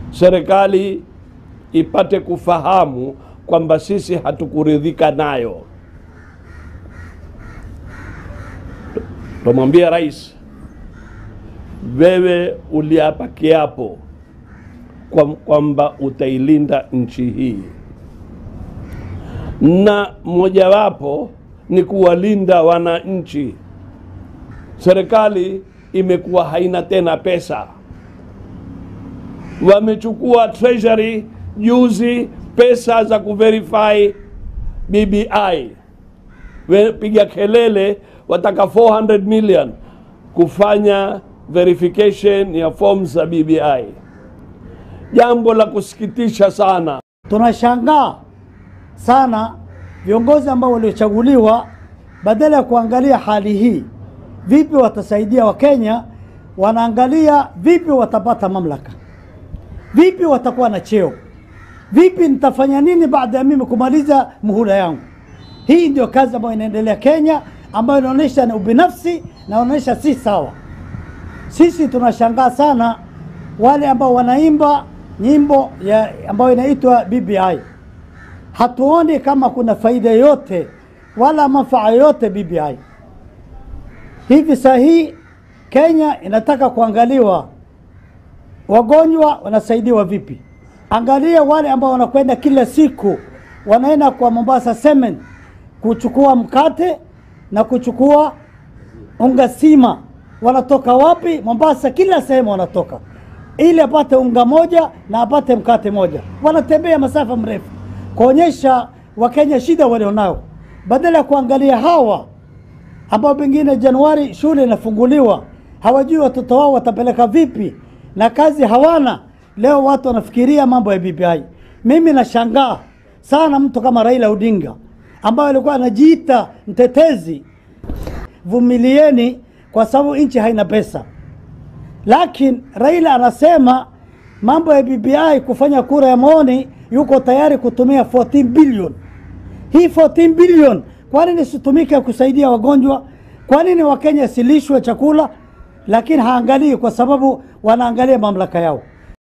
serikali ipate kufahamu kwamba sisi hatukuridhika nayo. Tumwambia rais, wewe uliapa kiapo kwa- kwamba utailinda nchi hii, na mojawapo ni kuwalinda wananchi. Serikali imekuwa haina tena pesa, wamechukua treasury juzi pesa za kuverify BBI, piga kelele, wataka 400 million kufanya verification ya forms za BBI. Jambo la kusikitisha sana. Tunashangaa sana viongozi ambao waliochaguliwa, badala ya kuangalia hali hii, vipi watasaidia Wakenya, wanaangalia vipi watapata mamlaka, vipi watakuwa na cheo, vipi nitafanya nini baada ya mimi kumaliza muhula yangu. Hii ndio kazi ambayo inaendelea Kenya, ambayo inaonyesha ni ubinafsi na inaonyesha si sawa. Sisi tunashangaa sana wale ambao wanaimba nyimbo ya ambayo inaitwa BBI. Hatuoni kama kuna faida yote wala manufaa yote BBI. Hivi saa hii Kenya inataka kuangaliwa wagonjwa wanasaidiwa vipi. Angalia wale ambao wanakwenda kila siku, wanaenda kwa Mombasa Cement kuchukua mkate na kuchukua unga sima. Wanatoka wapi? Mombasa, kila sehemu wanatoka ili apate unga moja na apate mkate moja. Wanatembea masafa mrefu kuonyesha Wakenya shida walionao, badala ya kuangalia hawa ambao pengine Januari shule inafunguliwa, hawajui watoto wao watapeleka vipi na kazi hawana. Leo watu wanafikiria mambo ya BBI. Mimi nashangaa sana mtu kama Raila Odinga ambaye alikuwa anajiita mtetezi. Vumilieni kwa sababu nchi haina pesa, lakini Raila anasema mambo ya BBI kufanya kura ya maoni, yuko tayari kutumia 14 billion. Hii 14 billion kwa nini isitumike kusaidia wagonjwa? Kwa nini Wakenya silishwe chakula? Lakini haangalii kwa sababu wanaangalia mamlaka yao.